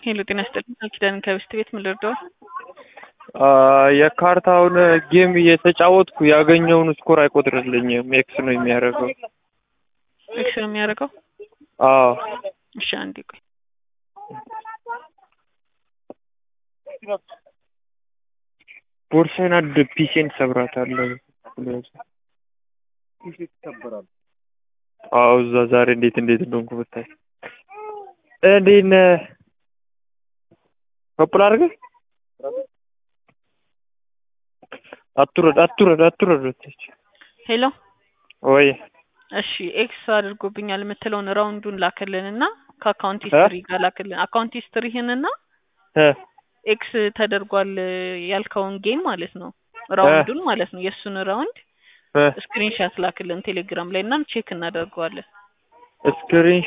ሄሎ ጤና ይስጥልኝ ቃል ኪዳን ከብስት ቤት ምን ልርዳው? የካርታውን ጌም እየተጫወትኩ ያገኘውን ስኮር አይቆጥርልኝም። ኤክስ ነው የሚያደርገው። ኤክስ ነው የሚያደርገው? አዎ እሺ አንዴ ቆይ። ቦርሳዬን አንድ ፒሴን ሰብራታለሁ። አዎ እዛ ዛሬ እንዴት እንዴት እንደሆንኩ ብታይ። እንዴት ነህ? ከፕል አድርገህ አትውረድ አትውረድ አትውረድ ወተች ሄሎ ወይ እሺ ኤክስ አድርጎብኛል የምትለውን ራውንዱን ላክልን እና ከአካውንት ሂስትሪ ጋር ላክልን። አካውንት ሂስትሪህን እና እ ኤክስ ተደርጓል ያልከውን ጌም ማለት ነው ራውንዱን ማለት ነው የእሱን ራውንድ እ ስክሪንሻት ላክልን ቴሌግራም ላይ እና ቼክ እናደርገዋለን። ስክሪን